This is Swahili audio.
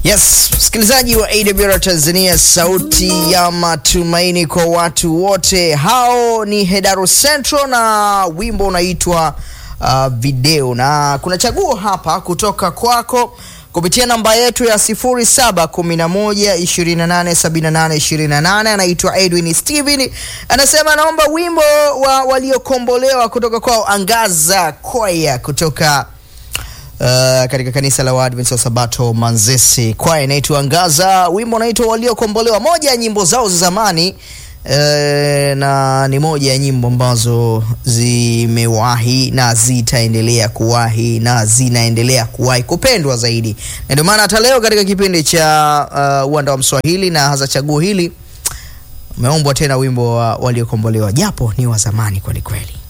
Yes, msikilizaji wa AWR Tanzania, sauti ya matumaini kwa watu wote. Hao ni Hedaro Central na wimbo unaitwa uh, video, na kuna chaguo hapa kutoka kwako kupitia namba yetu ya 0711287828. Anaitwa Edwin Steven, anasema naomba wimbo wa waliokombolewa kutoka kwao Angaza Kwaya kutoka Uh, katika kanisa la Waadventista wa Sabato Manzese, kwaya inaitwa Angaza, wimbo unaitwa Waliokombolewa, moja ya nyimbo zao za zamani uh, na ni moja ya nyimbo ambazo zimewahi na zitaendelea kuwahi na zinaendelea kuwahi kupendwa zaidi, na ndio maana hata leo katika kipindi cha uh, uwanda wa Mswahili na hasa chaguo hili umeombwa tena wimbo wa Waliokombolewa, japo ni wa zamani kweli kweli.